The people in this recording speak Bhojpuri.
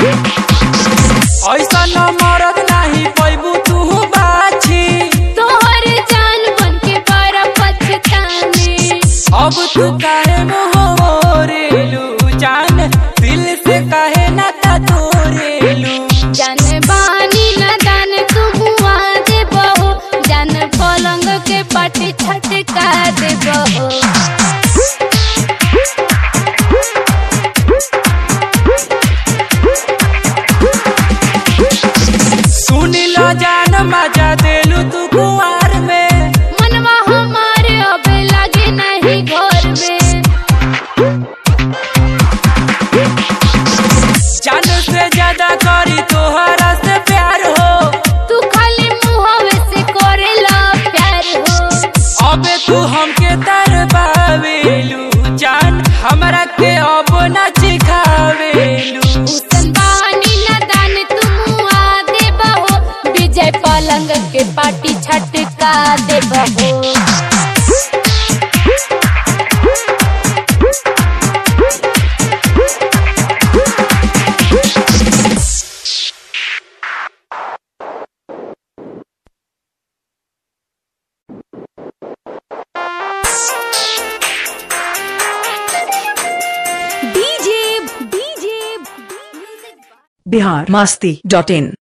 ऐसा न मरद नाही पैबू तू बाछी तोहर जान बन के बड़ा पछताने अब तू काहे मुँह मोरेलू जान दिल से काहे ना ता तोरेलू जान बानी न दान तू मुआ दे बहो जान पलंग के पाटी छटका दे बहो सुनी लो जान मजा देलू तू कुआर में मनवा हमारे अब लगे नहीं घर में जान से ज्यादा करी तोहरा से प्यार हो तू खाली मुहवे से करेला प्यार हो अबे तू हमके तरबावेलू जान हमरा के अब ना सिखावेलू उसन बानी न दान तू मुआ दे बहो विजय पलंग के पाटी छटका दे बहो बिहार मास्ती डॉट इन